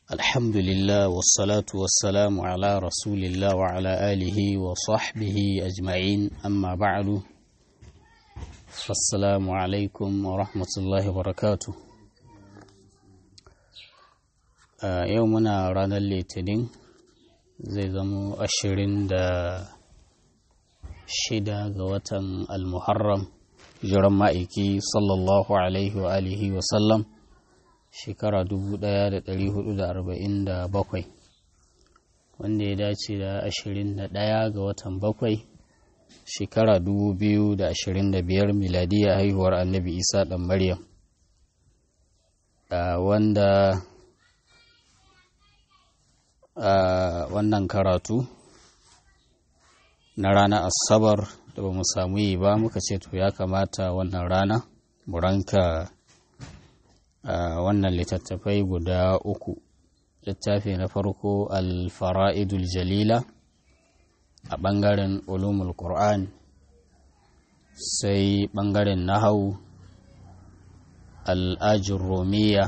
الحمد لله والصلاة والسلام على رسول الله وعلى آله وصحبه أجمعين أما بعد فالسلام عليكم ورحمة الله وبركاته آه يومنا رانا الليتنين زي زمو أشرين دا shida ga watan almuharram jiran ma'aiki sallallahu alaihi wa alihi wa sallam shekara 1447 wanda ya dace da 21 ga watan bakwai shekara 2025 miladiya haihuwar annabi isa dan maryam wanda wannan karatu na ranar asabar da ba mu samu yi ba muka ce to ya kamata wannan rana mu ranka wannan littattafai guda uku littafi na farko alfara'idul jalila a ɓangaren ulumul qur'an sai ɓangaren nahau al'ajin romiya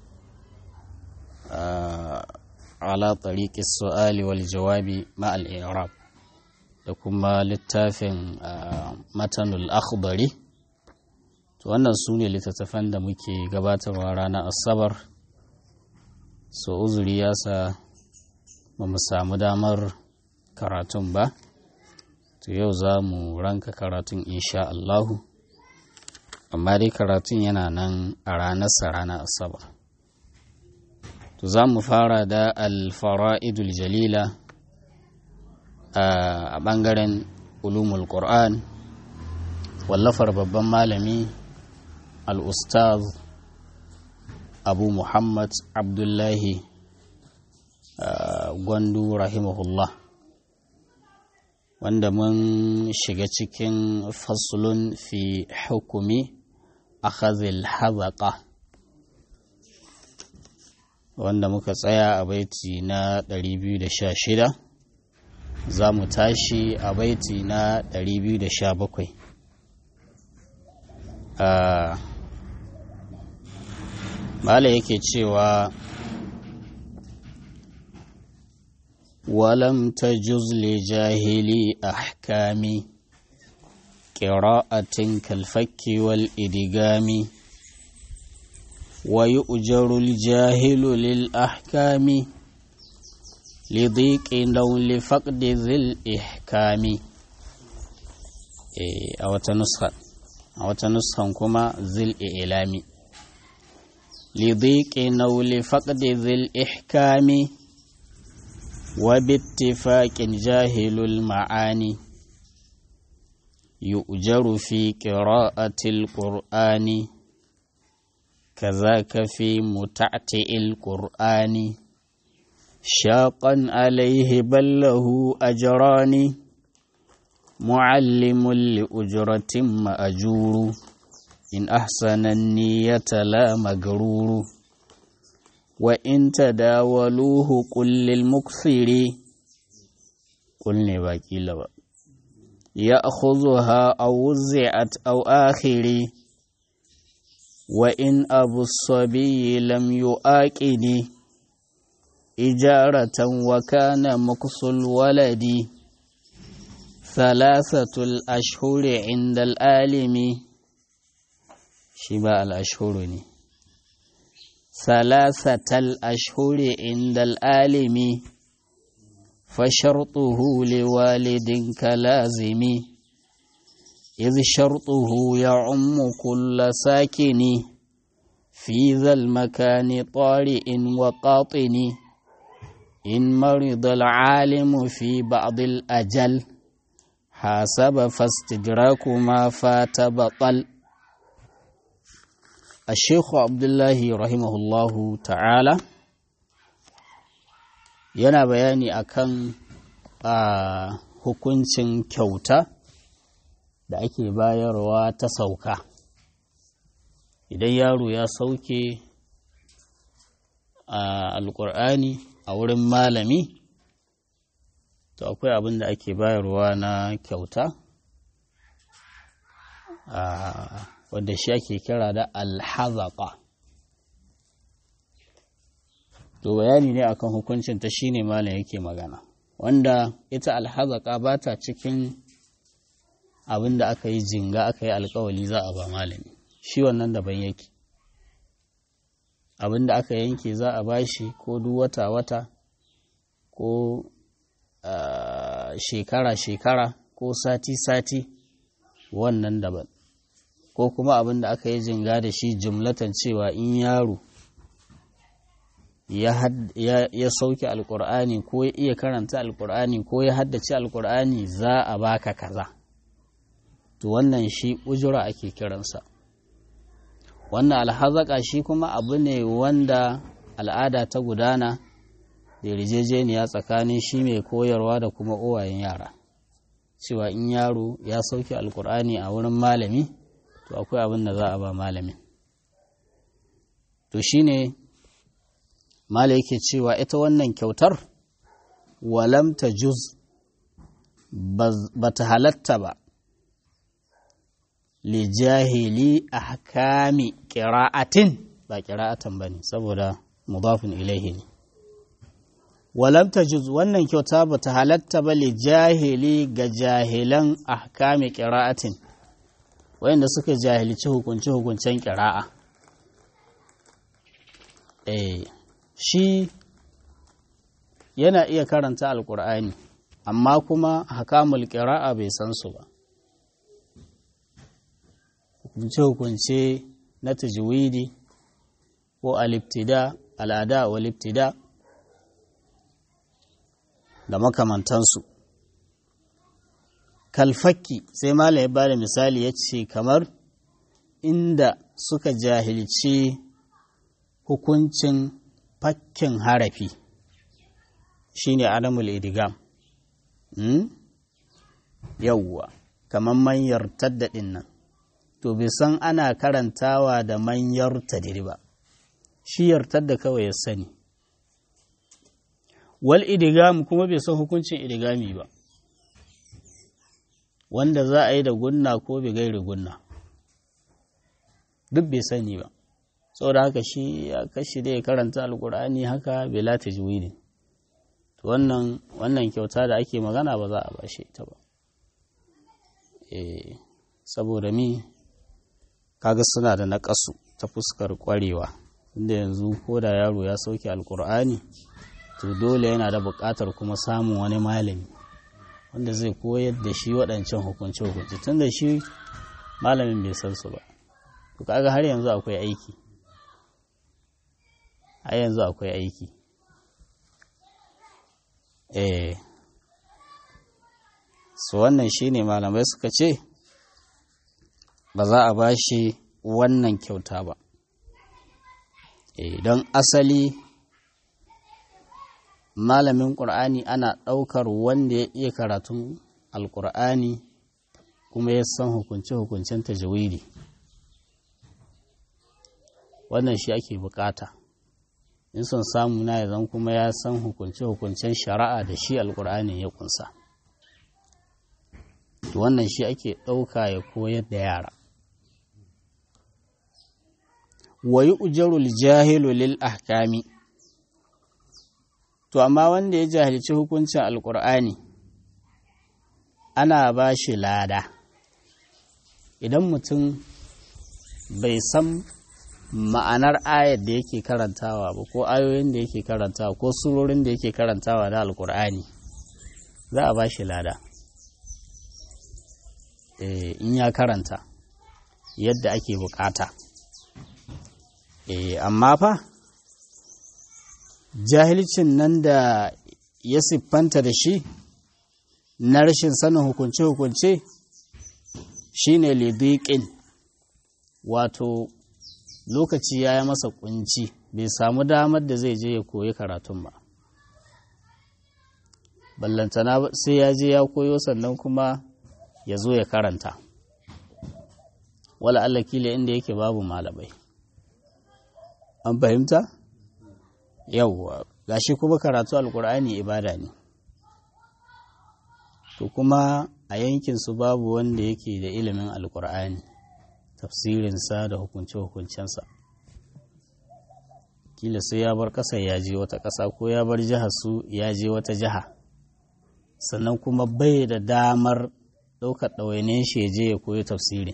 ala tariƙi su'ali wal jawabi ma'al iraq da kuma littafin matanul akhbari to wannan su ne littattafan da muke gabatarwa ranar asabar so uzuri ya sa ba mu samu damar karatun ba to yau za mu ranka karatun insha Allahu amma dai karatun yana nan a ranarsa ranar asabar to za mu fara da alfara'idul jalila a ɓangaren ulumul qur'an wallafar babban malami al-ustaz abu muhammad abdullahi gwandu rahimahullah wanda mun shiga cikin fasulun fi hukumi akhazil hazaqa wanda muka tsaya a baiti na 216 za mu tashi a baiti na 217 mala yake cewa walam ta juzle jahili ahkami ƙira'atin kalfakki wal idigami wa yi ujarul jahilu lil ahkami لضيق لو لفقد ذي الإحكام أو تنسخة أو تنسخة كما ذي الإعلام لضيق لو لفقد ذي الإحكام وباتفاق جاهل المعاني يؤجر في قراءة القرآن كذاك في متعتئ القرآن شاقا عليه بل له أجران معلم لأجرة مأجور إن أحسن النية لا مجرور وإن تداولوه قل للمكثر قلني باقي لبا يأخذها أو وزعت أو آخر وإن أبو الصبي لم يؤاكني إجارة وكان مكس الولد ثلاثة الأشهر عند الآلم شباء الأشهر ثلاثة الأشهر عند الآلم فشرطه لوالد كلازم إذ شرطه يعم كل ساكن في ذا المكان طارئ وقاطن إن مرض العالم في بعض الأجل حاسب فاستدراك ما فات بطل الشيخ عبد الله رحمه الله تعالى yana bayani akan a hukuncin kyauta da ake bayarwa ta sauka idan yaro ya sauke a alkur'ani a wurin malami to akwai abin da ake bayarwa na kyauta wadda shi ake kira da alhazaka to bayani ne akan hukuncin ta shine malam yake magana wanda ita alhazaka ba ta cikin abin da aka yi jinga aka yi alkawali za a ba malami shi wannan daban yake abin da aka yanke za a bashi ko duk wata-wata ko shekara-shekara ko sati-sati wannan daban ko kuma abin da aka yi jinga da shi jumlatan cewa in yaro ya sauke alkur'ani ko ya iya karanta alkur'ani ko ya haddace alkur'ani za a baka kaza to wannan shi ujura ake kiransa wannan alhazaka shi kuma abu ne wanda al'ada ta gudana da yarjejeniya tsakanin shi mai koyarwa da kuma uwayen yara cewa in yaro ya sauke alkur'ani a wurin malami to akwai abin da za a ba malamin to shine mala yake cewa ita wannan kyautar walam ta juz ba ta halatta ba li jahili a hakami ƙira'atin ba ƙira'atan ba ne saboda mudafin ilaihi ne walam ta juz wannan kyauta ba ta halatta ba li jahili ga jahilan a hakami ƙira'atin wayanda suka jahilci hukunce-hukuncen ƙira'a eh shi yana iya karanta alkur'ani amma kuma hakamul ƙira'a bai san su ba hukunce-hukunce na tajwidi ko aliftida al'ada wa liftida da makamantansu kalfakki sai malam ya bada misali ya ce kamar inda suka jahilci hukuncin fakkin harafi shine adamul idigam hmm? yawwa kamar manyar taddadin nan to bai san ana karantawa da manyar tadiri ba shi yartar da kawai ya sani wal idigam kuma bai san hukuncin idigami ba wanda za a yi da gunna ko bai gairi gunna duk bai sani ba saboda haka shi ya kashi da ya karanta alkur'ani haka bela tajwidin to wannan wannan kyauta da ake magana ba za a bashe ta ba eh saboda mi kaga suna da naƙasu ta fuskar ƙwarewa inda yanzu ko da yaro ya sauke alkur'ani to dole yana da buƙatar kuma samun wani malami wanda zai koyar da shi waɗancan hukunce-hukunce tun da shi malamin bai san su ba to kaga har yanzu akwai aiki har yanzu akwai aiki eh su wannan shine malamai suka ce ba za a ba shi wannan kyauta ba don asali malamin ƙur'ani ana ɗaukar wanda ya iya karatun alƙur'ani kuma ya san hukunce-hukuncen tajawidi wannan shi ake bukata in son samu na zan kuma ya san hukunce-hukuncen shari'a da shi alƙur'ani ya kunsa wannan shi ake ɗauka ya koyar da yara wa yi ujarul jahilu lil ahkami to amma wanda ya jahilci hukuncin alkur'ani ana ba shi lada idan mutum bai san ma'anar ayar da yake karantawa ba ko ayoyin da yake karantawa ko surorin da yake karantawa na alkur'ani za a ba shi lada in ya karanta yadda ake bukata amma fa jahilcin nan da ya siffanta da shi na rashin sanin hukunce-hukunce shi ne lidiƙin wato lokaci ya yi masa kunci bai samu damar da zai je ya koyi karatun ba ballantana sai ya je ya koyo sannan kuma ya zo ya karanta wala Allah kila inda yake babu malamai an fahimta yawwa gashi kuma karatu alkur'ani ibada ne to kuma a yankinsu babu wanda yake da ilimin alkur'ani tafsirinsa da hukunce-hukuncensa kila sai ya bar ƙasar ya je wata ƙasa ko ya bar jihar su ya je wata jiha sannan kuma bai da damar ɗaukar ɗawainiyar shi ya je ya koyi tafsirin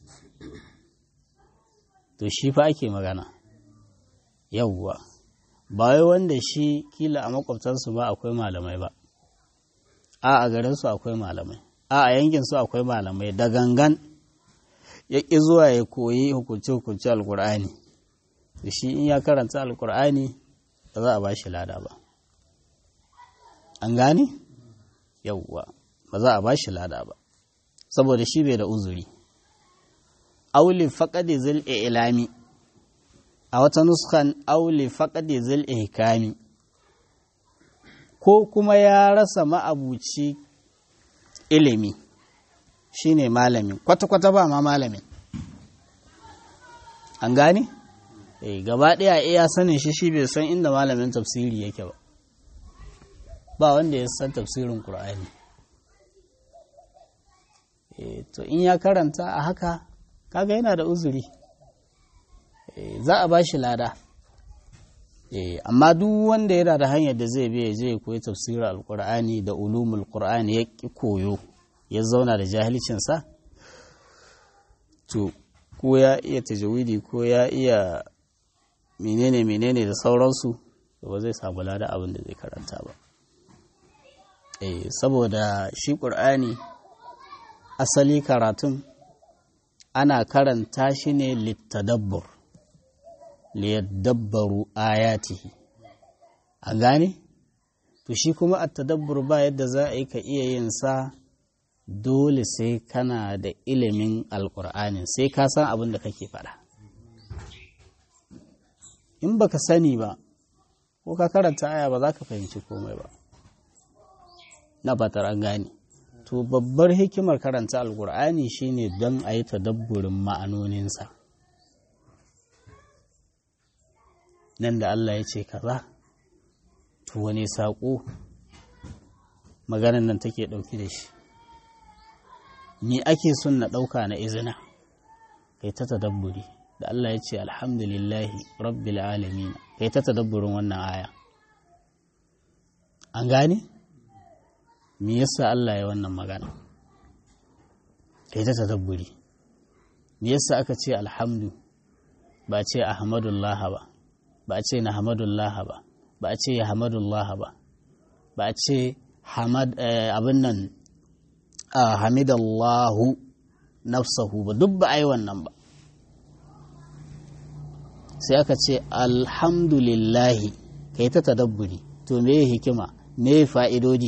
to shi fa ake magana yauwa ba wai wanda shi kila a makwabtansu ba akwai malamai ba a a garinsu akwai malamai a a yankinsu akwai malamai da gangan ya ƙi zuwa ya koyi hukunce-hukunce alkur'ani da shi in ya karanta alkur'ani ba za a ba shi lada ba an gane yauwa ba za a ba shi lada ba saboda shi bai da uzuri auli faƙaɗe zil ilami a wata nuskan auli faƙaɗe zil ihkami ko kuma ya rasa ma'abuci ilimi shine malamin kwata-kwata ba ma malamin an gane? eh gaba ɗaya iya sanin shi shi bai san inda malamin tafsiri yake ba ba wanda ya san tafsirin ƙur'ani to in ya karanta a haka kaga yana da uzuri za a ba shi lada amma duk wanda yana da hanyar da zai biya zai koyi tafsirin alkur'ani da ulumul qur'ani ya ki koyo ya zauna da jahilcinsa to ko ya iya tajawidi ko ya iya menene menene da sauransu ba zai samu lada abin da zai karanta ba saboda shi ƙur'ani asali karatun ana karanta shi ne littadabbur liyadabbaru ayatihi a gane to shi kuma a tadabbur ba yadda za a yi ka iya yin sa dole sai kana da ilimin alkur'ani sai ka san abin da kake faɗa in baka sani ba ko ka karanta aya ba za ka fahimci komai ba na fatar an gane to babbar hikimar karanta alkur'ani shine don a yi tadabburin ma'anoninsa nan da Allah ya ce kaza to wani saƙo maganan nan take ɗauki da shi ni ake son na ɗauka na izina kai ta tadabburi da Allah ya ce alhamdulillahi rabbil alamin kai ta tadabburin wannan aya an gane me yasa Allah ya wannan magana kai ta tadabburi me yasa aka ce alhamdu ba ce ahmadullah ba ba a ce na hamadullah ba ba a ce ya hamadullah ba ba a ce abin nan hamidallahu nafsahu ba duk ba a yi wannan ba sai aka ce alhamdulillahi ka yi ta tadabburi to me hikima me fa'idodi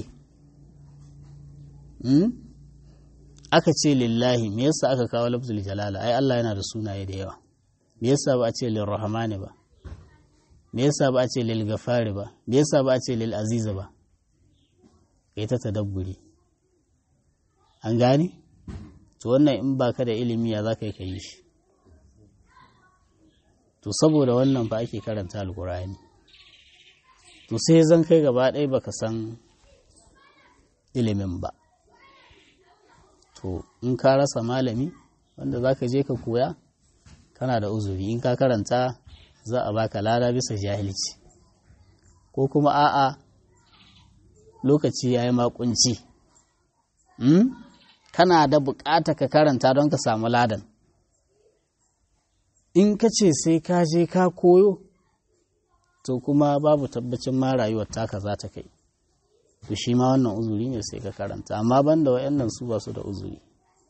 aka ce lillahi me yasa aka kawo lafzul jalala ai Allah yana da sunaye da yawa me yasa ba a ce lirrahmani ba me yasa ba a ce lil gafari ba me yasa ba a ce lil aziza ba kai ta tadabburi an gane to wannan in baka da ilimi ya zaka yi ka yi shi to saboda wannan fa ake karanta alkur'ani to sai zan kai gaba ɗaya baka san ilimin ba to in ka rasa malami wanda zaka je ka koya kana da uzuri in ka karanta za a baka lada bisa jahilci ko kuma a'a lokaci ya yi makunci kana da bukata ka karanta don ka samu ladan in ka ce sai ka je ka koyo to kuma babu tabbacin ma rayuwar taka za ta kai to shi ma wannan uzuri ne sai ka karanta amma banda wayannan su ba su da uzuri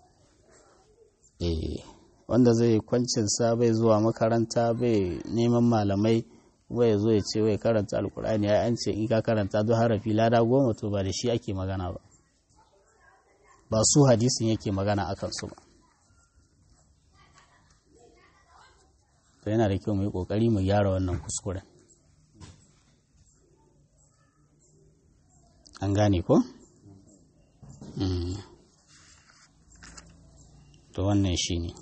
eh wanda zai kwancinsa bai zuwa makaranta bai neman malamai bai zo ya ce wai karanta alkur'ani ya an ce in ka karanta duk harafi lada goma to ba da shi ake magana ba ba su hadisin yake magana a kansu ba to yana da kyau mu yi kokari mu gyara wannan kuskuren an gane ko? to wannan shi ne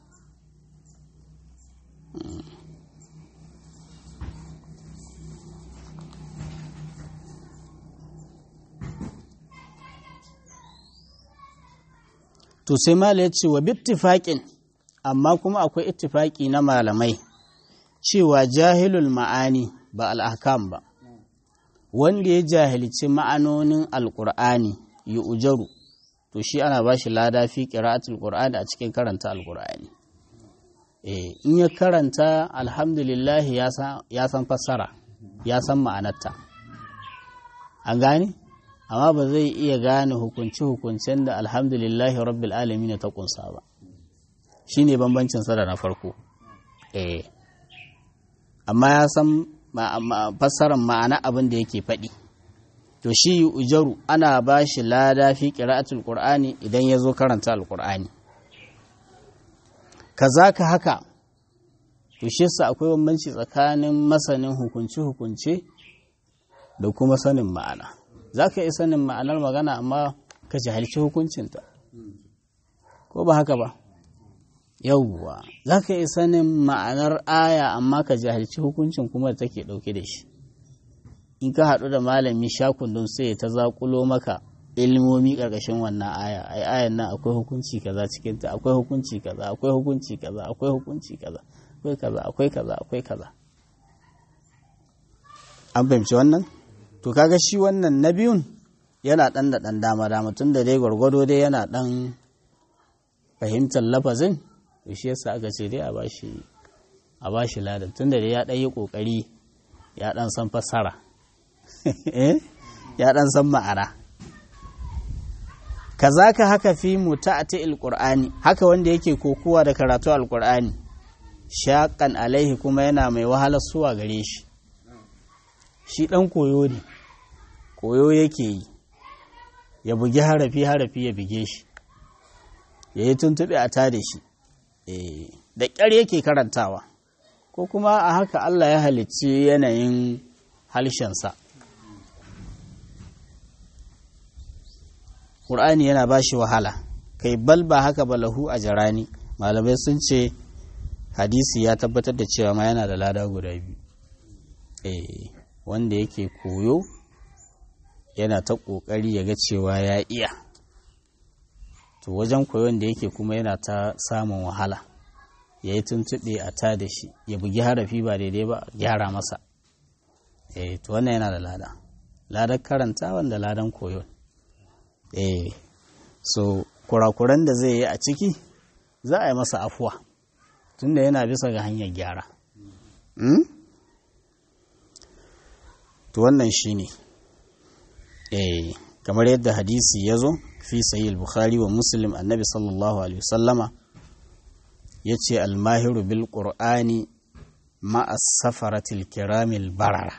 to sai mala ya ce wa bittifaƙin amma kuma akwai ittifaƙi na malamai cewa jahilul ma'ani ba al'ahkam ba wanda ya jahilci ma'anonin alƙur'ani yi ujaru to shi ana ba shi lada fi ƙira'atul ƙur'ani a cikin karanta alƙur'ani in ya karanta alhamdulillah ya san fassara ya san ma'anarta an gane amma ba zai iya gane hukunci-hukuncen da alhamdulillahi rabbil alamin ta kunsa ba shi ne bambancin sa da na farko eh amma ya san fassarar ma'ana abin da yake faɗi to shi ujaru ana ba shi lada fi ƙira'atul qur'ani idan ya zo karanta alƙur'ani kazaka haka to shi sa akwai bambanci tsakanin masanin hukunce-hukunce da kuma sanin ma'ana za ka yi sanin ma'anar magana amma ka jahilci hukuncinta ko ba haka ba yauwa za ka yi sanin ma'anar aya amma ka jahilci hukuncin kuma da take ɗauke da shi in ka haɗu da malami shakundun sai ta zaƙulo maka ilmomi ƙarƙashin wannan aya ai ayan nan akwai hukunci kaza cikinta akwai hukunci kaza akwai hukunci kaza akwai hukunci kaza akwai kaza akwai kaza akwai kaza an fahimci wannan to kaga shi wannan na biyun yana ɗan da ɗan dama dama tun da dai gwargwado dai yana ɗan fahimtar lafazin to shi yasa aka ce dai a bashi a bashi ladan tun da dai ya ɗan yi ƙoƙari ya ɗan san fassara ya ɗan san ma'ana kazaka haka fi muta'ati alqur'ani haka wanda yake kokuwa da karatu alqur'ani shaqan alaihi kuma yana mai wahalar suwa gare shi shi dan koyo ne koyo yake yi ya bugi harafi harafi ya bige shi ya yi tuntuɓe a tada shi da ƙyar yake karantawa ko kuma a haka Allah ya halicci yanayin halshensa ƙur'ani yana ba shi wahala kai bal ba haka ba lahu a jarani malamai sun ce hadisi ya tabbatar da cewa ma yana da lada guda biyu wanda yake koyo yana ta ƙoƙari ya ga cewa ya iya to wajen koyon da yake kuma yana ta samun wahala ya yi tuntuɓe a ta da shi ya bugi harafi ba daidai ba gyara masa eh to wannan yana da lada ladar karanta wanda ladan koyon eh so kurakuran da zai yi a ciki za a yi masa afuwa tunda yana bisa ga hanyar gyara to wannan shi ne eh kamar yadda hadisi ya zo fi sayi bukhari wa muslim annabi sallallahu alaihi wasallama ya ce almahiru bil qur'ani ma'as safaratil kiramil barara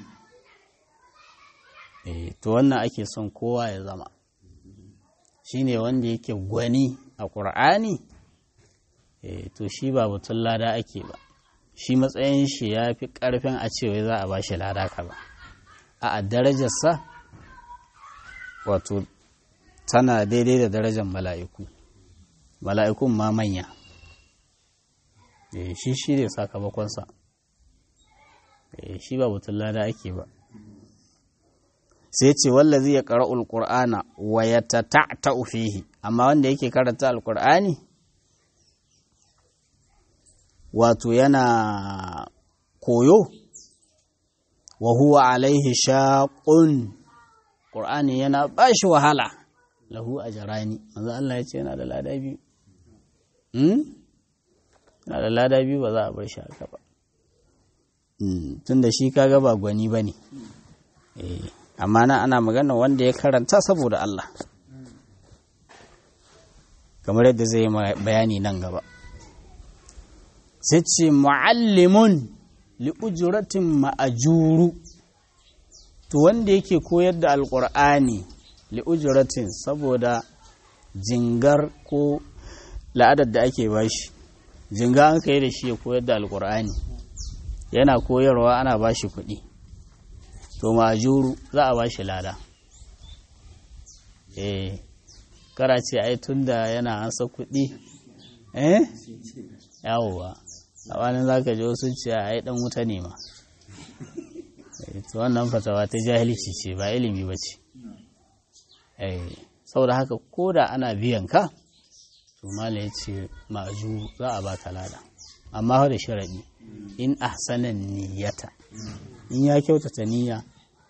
eh to wannan ake son kowa ya zama shine wanda yake gwani a ƙur'ani eh to shi ba batun lada ake ba shi matsayin shi ya fi ƙarfin a cewa za a ba shi lada ka ba a darajarsa wato tana daidai da darajar mala'iku mala'ikun ma manya shi shi ne sakamakonsa shi ba batun lada ake ba sai ce wallazi ya ƙara alƙur'ana wa ya ta fihi amma wanda yake karanta alƙur'ani wato yana koyo wa huwa alaihi shaƙun ƙur'ani yana ba shi wahala lahu a jarani manzo Allah ya ce yana da lada biyu yana da lada biyu ba za a bar shi haka ba tun da shi kaga ba gwani ba ne amma na ana magana wanda ya karanta saboda Allah kamar yadda zai yi bayani nan gaba sai ce mu'allimun li'ujuratin ma'ajuru to wanda yake koyar da alƙur'ani li'ujuratin saboda jingar ko la'adar da ake bashi jinga an kai da shi ya koyar da alƙur'ani yana koyarwa ana bashi kuɗi to majuru za a bashi lada eh kara ce ai tunda yana ansa kuɗi eh yawwa a wani za ka ji wasu ce ai dan wuta ne ma to wannan fatawa ta jahilci ce ba ilimi ba ce eh saboda haka ko da ana biyan ka to mala ya ce ma'aju za a baka lada amma da sharaɗi in ahsanan niyyata in ya kyautata niyya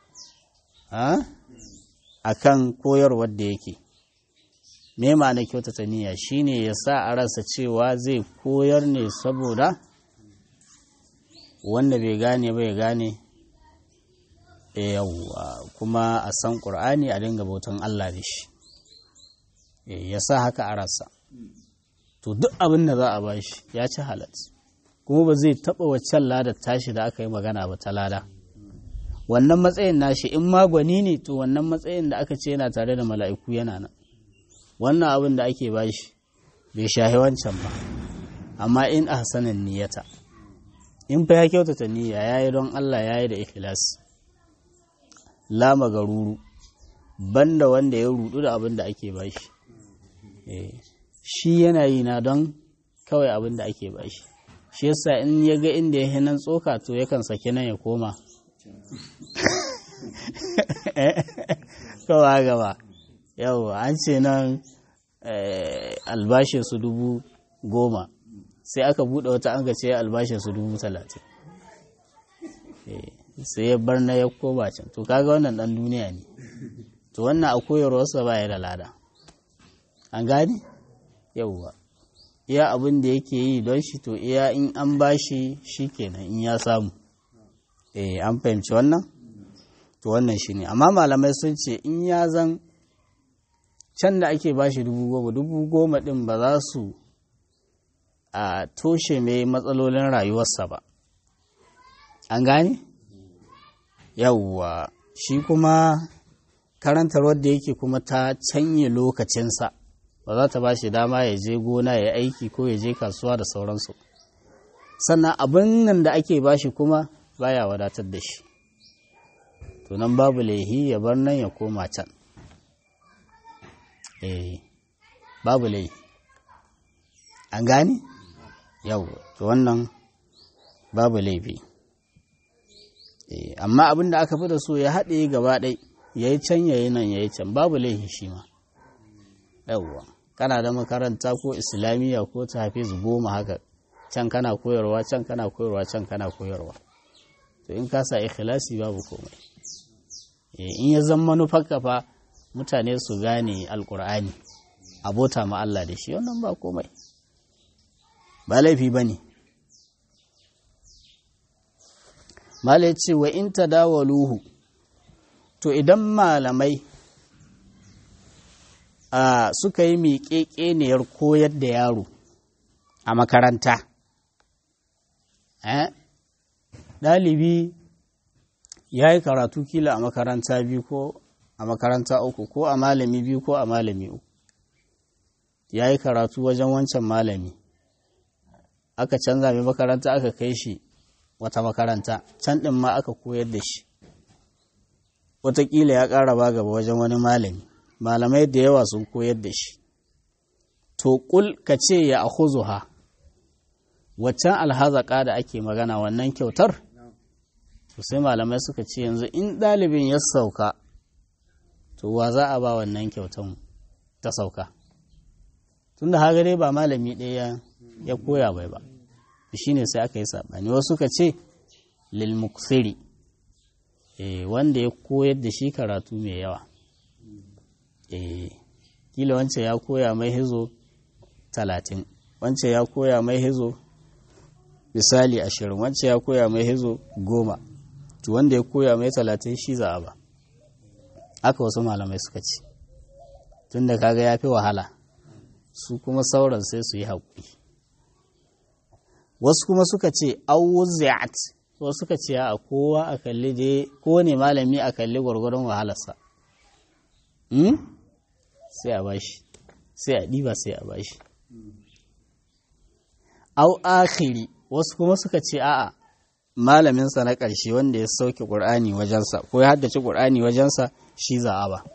a kan koyarwar da yake me ma'ana kyautata niyya shine ya sa a rasa cewa zai koyar ne saboda wanda bai gane bai gane yawwa kuma a san ƙur'ani a dinga bautan Allah da shi ya sa haka a rasa to duk abin da za a ba shi ya ci halat kuma ba zai taɓa waccan ladar tashi da aka yi magana ba ta lada wannan matsayin nashi in magwani ne to wannan matsayin da aka ce yana tare da mala'iku yana nan wannan abin da ake ba shi bai shahi wancan ba amma in ahsanan niyyata in fa ya kyautata niyya yayi don Allah yayi da ikhlas la magaruru banda wanda ya rudu da abin da ake ba shi shi yana yi na don kawai abin da ake ba shi shi yasa in ya ga inda ya nan tsoka to yakan sake nan ya koma kawai gaba yau an ce nan albashin su dubu goma sai aka buɗe wata an ce albashin su dubu talatin sai ya bar na ya koma can to kaga wannan ɗan duniya ne to wannan a koyarwarsa ba ya da lada an gani yauwa iya abin da yake yi don shi to iya in an bashi shi kenan in ya samu eh an fahimci wannan to wannan shi ne amma malamai sun ce in ya zan can da ake bashi dubu goma dubu goma din ba za su a toshe mai matsalolin rayuwarsa ba an gane yauwa shi kuma karantar wadda yake kuma ta canye lokacinsa ba za ta ba shi dama ya je gona ya aiki ko ya je kasuwa da sauransu sannan abin nan da ake ba shi kuma baya wadatar da shi to nan babu laihi ya bar nan ya koma can eh babu laihi an gane yau to wannan babu laifi eh amma abin da aka fi da so ya haɗe gaba ɗai ya yi can ya yi nan ya yi can babu laihi shi ma yauwa kana da makaranta ko islamiyya ko ta hafiz goma haka can kana koyarwa can kana koyarwa can kana koyarwa to in ka sa ikhlasi babu komai in ya zama manufarka fa mutane su gane alkur'ani abota ma Allah da shi wannan ba komai ba laifi ba ne malai ce wa in tadawaluhu to idan malamai Uh, suka yi miƙeƙeniyar koyar da yaro a makaranta. Eh? Ɗalibi ya yi karatu kila a makaranta biyu ko a makaranta uku ko a malami biyu ko a malami uku. Ya yi karatu wajen wancan malami. Aka canza mai makaranta aka kai shi wata makaranta, can ɗin ma aka koyar da shi. Wataƙila ya ƙara ba gaba wajen wani malami. malamai da yawa sun koyar da shi to kul ka ce ya akhuzuha waccan alhazaka da ake magana wannan kyautar to sai malamai suka ce yanzu in ɗalibin ya sauka to wa za a ba wannan kyautan ta sauka tunda haka dai ba malami ɗaya ya koya bai ba shine sai aka yi saɓani wasu suka ce lil muksiri wanda ya koyar da shi karatu mai yawa eh kila wancan ya koya mai hizo talatin wancan ya koya mai hizo misali ashirin wancan ya koya mai hizo goma to wanda ya koya mai talatin shi za a ba aka wasu malamai suka ce tun da kaga ya fi wahala su kuma sauran sai su yi haƙuri wasu kuma suka ce awuzi'at wasu suka ce a kowa a kalli dai kowane malami a kalli gwargwaron wahalarsa sai a bashi sai a ɗiba sai a bashi au akhiri wasu kuma suka ce a'a malaminsa na ƙarshe wanda ya sauke ƙur'ani wajensa ko ya haddace ƙur'ani wajensa shi za a ba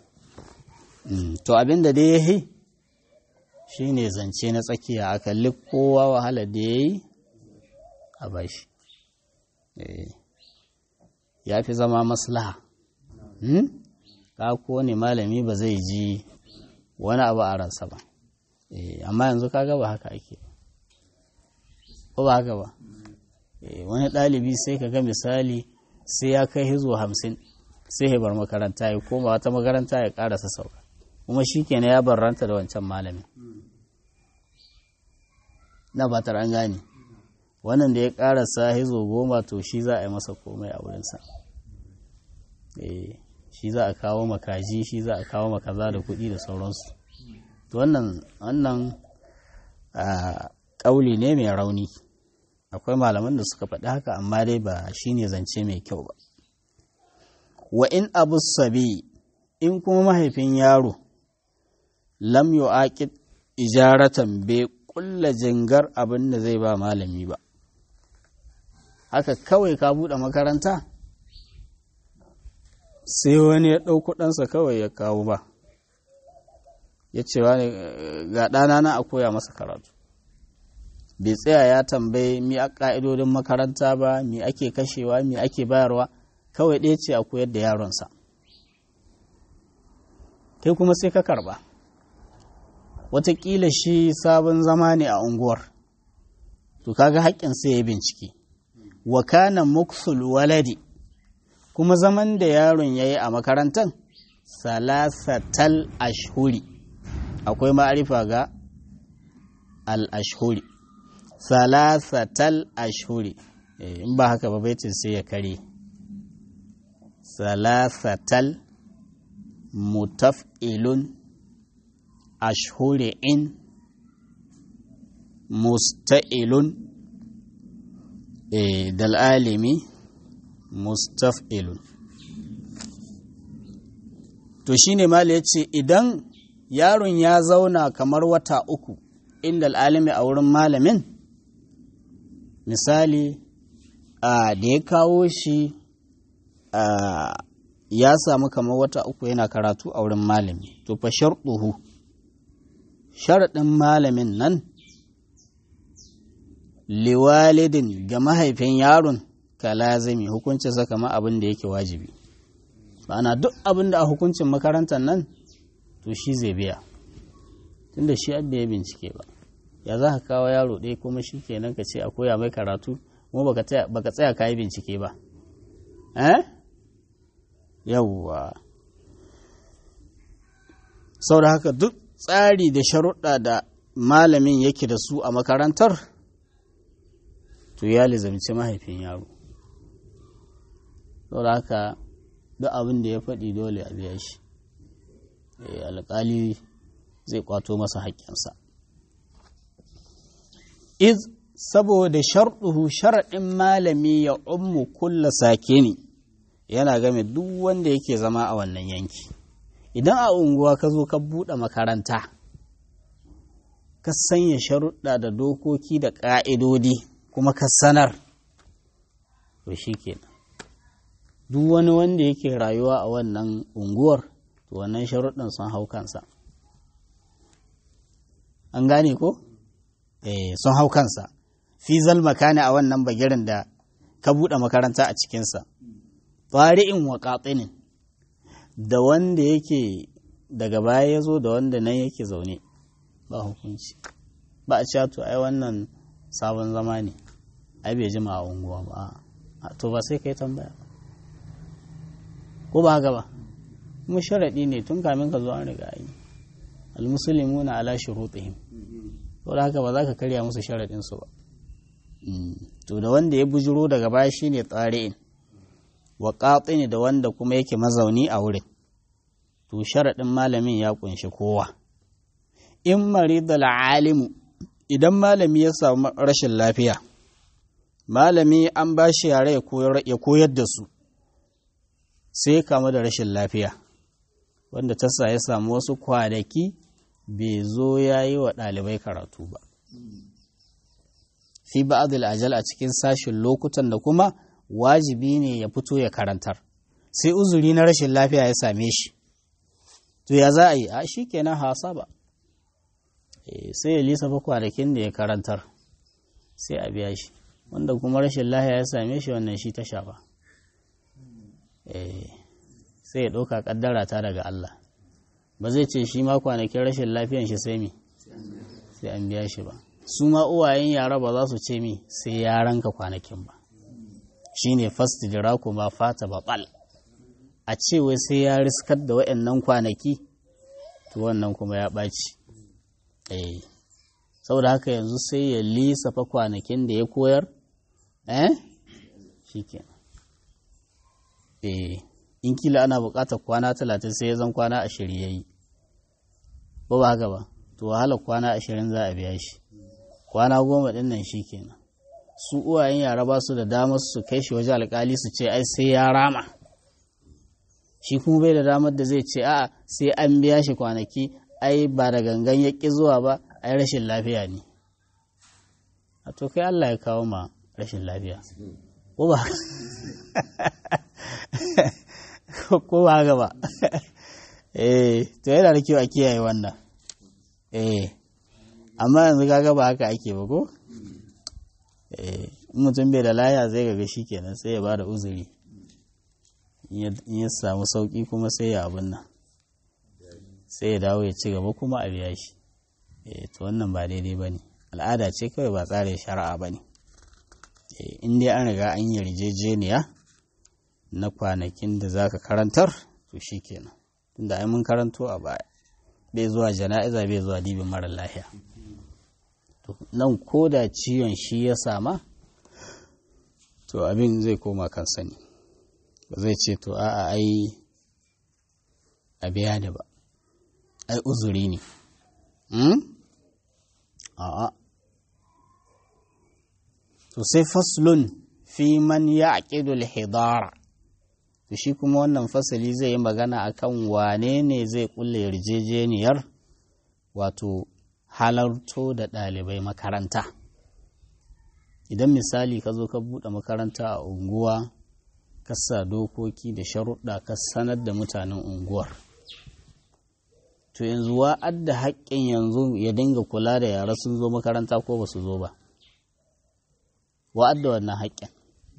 to abin da dai ya yi shi ne zance na tsakiya a kalli kowa wahala da ya yi a bashi ya fi zama maslaha ka ko ne malami ba zai ji wani abu a ransa ba amma yanzu kaga ba haka ake ko ba haka ba wani ɗalibi sai ka ga misali sai ya kai hizo hamsin sai ya bar makaranta ya koma wata makaranta ya ƙarasa sauka kuma shi kenan ya barranta da wancan malamin na batar an gane wannan da ya ƙarasa hizo goma to shi za a yi masa komai a wurinsa shi za a kawo makaji shi za a kawo makaza da kuɗi da sauransu wannan wannan ƙauli ne mai rauni akwai malaman da suka faɗi haka amma dai ba shi ne zance mai kyau ba wa in abu sabi in kuma mahaifin yaro lam yu'aqid ijaratan bai kulla jingar abin da zai ba malami ba haka kawai ka buɗe makaranta sai wani ya ɗauko ɗansa kawai ya kawo ba ya ce wani ga ɗana na a koya masa karatu bai tsaya ya tambayi mi a ƙa'idodin makaranta ba mi ake kashewa mi ake bayarwa kawai ɗaya ce a koyar da yaronsa kai kuma sai ka karɓa watakila shi sabon zama ne a unguwar to kaga haƙƙin sai ya bincike wa kana muksul waladi kuma zaman da yaron ya yi a makarantar salasatal ashhuri akwai ma'arifa ga al-ashhuri salasatal ashhuri in ba haka ba baitin sai ya kare salasatal mutaf'ilun ashhuri in musta'ilun dal alimi mustaf'ilun to shine mala yace idan yaron ya zauna kamar wata uku inda al'alimi a wurin malamin misali da ya kawo shi ya samu kamar wata uku yana karatu a wurin malami to fa sharɗuhu sharaɗin malamin nan liwalidin ga mahaifin yaron ka lazimi hukuncin sa kamar abin da yake wajibi ma'ana duk abin da a hukuncin makarantar nan to shi zai biya tunda shi abin ya bincike ba ya za ka kawo yaro ɗaya kuma shi kenan ka ce a koya mai karatu kuma baka tsaya ka yi bincike ba eh yawwa sau da haka duk tsari da sharuɗa da malamin yake da su a makarantar to ya lizamci mahaifin yaro sau da haka duk abin da ya faɗi dole a biya shi alƙali zai kwato masa haƙƙinsa iz saboda sharɗuhu sharaɗin malami ya ummu kulla sake ne yana game duk wanda yake zama a wannan yanki idan a unguwa ka zo ka buɗe makaranta ka sanya sharuɗa da dokoki da ƙa'idodi kuma ka sanar to shi kenan duk wani wanda yake rayuwa a wannan unguwar to wannan sharuɗin sun hau kansa an gane ko? eh sun hau kansa fi zalmaka a wannan bagirin da ka buɗe makaranta a cikinsa fari'in wa ƙatsinin da wanda yake daga baya ya zo da wanda nan yake zaune ba hukunci ba a cewa to ai wannan sabon zama ne ai bai jima a unguwa ba to ba sai kai tambaya ba ko ba haka ba kuma sharaɗi ne tun kamin ka zo an riga yi almusulmuna ala shurutihim to da haka ba za ka karya musu sharaɗin su ba to da wanda ya bujiro daga baya shine tsari'in wa ne da wanda kuma yake mazauni a wurin to sharaɗin malamin ya kunshi kowa in maridal alimu idan malami ya samu rashin lafiya malami an ba shi yare ya koyar da su sai ya kamu da rashin lafiya wanda ta sa ya samu wasu kwanaki bai zo ya yi wa ɗalibai karatu ba fi ba'adul ajal a cikin sashin lokutan da kuma wajibi ne ya fito ya karantar sai uzuri na rashin lafiya ya same shi to ya za a yi a shi kenan hasa ba sai ya lisa kwanakin da ya karantar sai a biya shi wanda kuma rashin lafiya ya same shi wannan shi ta shafa sai ya ɗauka ƙaddara ta daga Allah ba zai ce shi ma kwanakin rashin lafiyan shi sai mi sai an biya shi ba su ma uwayen yara ba za su ce mi sai ya ranka kwanakin ba shine fast jira kuma fata baɓal a ce wai sai ya riskar da waɗannan kwanaki to wannan kuma ya ɓaci eh saboda haka yanzu sai ya lissafa kwanakin da ya koyar eh shikenan eh in kila ana buƙatar kwana talatin sai ya zan kwana ashirin ya yi ba ba haka ba to wahala kwana ashirin za a biya shi kwana goma ɗin nan shi kenan su uwayen yara ba su da damar su kai shi waje alƙali su ce ai sai ya rama shi kuma bai da damar da zai ce a'a sai an biya shi kwanaki ai ba da gangan ya ƙi zuwa ba ai rashin lafiya ne a to kai Allah ya kawo ma rashin lafiya ko ba ko ba haka ba eh to yana da kyau a kiyaye wannan eh amma yanzu kaga ba haka ake ba ko eh mutum bai da laya zai ga shi kenan sai ya ba da uzuri in ya samu sauki kuma sai ya abin nan sai ya dawo ya ci gaba kuma a biya shi eh to wannan ba daidai ba ne al'ada ce kawai ba tsarin shari'a ba ne in dai an riga an yarjejeniya na kwanakin da za ka karantar to shi kenan tunda ai mun karanto a baya bai zuwa jana'iza bai zuwa dibin mara lahiya nan ko da ciwon shi ya sama to abin zai koma kan sani ba zai ce to a'a ai a biya da ba ai uzuri ne a'a to sai faslun fi man ya aƙidul hidara to shi kuma wannan fasali zai yi magana akan wane ne zai kulle yarjejeniyar wato halarto da ɗalibai makaranta idan misali ka zo ka buɗe makaranta a unguwa ka sa dokoki da sharuɗa ka sanar da mutanen unguwar to yanzu wa'ad da haƙƙin yanzu ya dinga kula da yara sun zo makaranta ko ba su zo ba wa'ad da wannan haƙƙin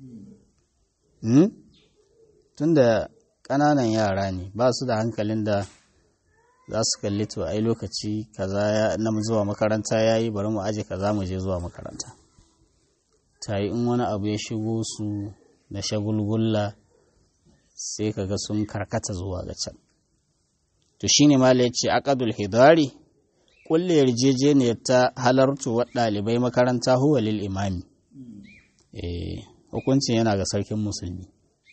tunda ƙananan yara ne ba su da hankalin da za su kalli to ai lokaci kaza na zuwa makaranta ya yi bari mu aje kaza mu je zuwa makaranta ta yi in wani abu ya shigo su na shagulgulla sai kaga sun karkata zuwa ga can to shine mala yace aqadul hidari kulle yarjejeniyar ta halartu wa ɗalibai makaranta huwa lil imami eh hukuncin yana ga sarkin musulmi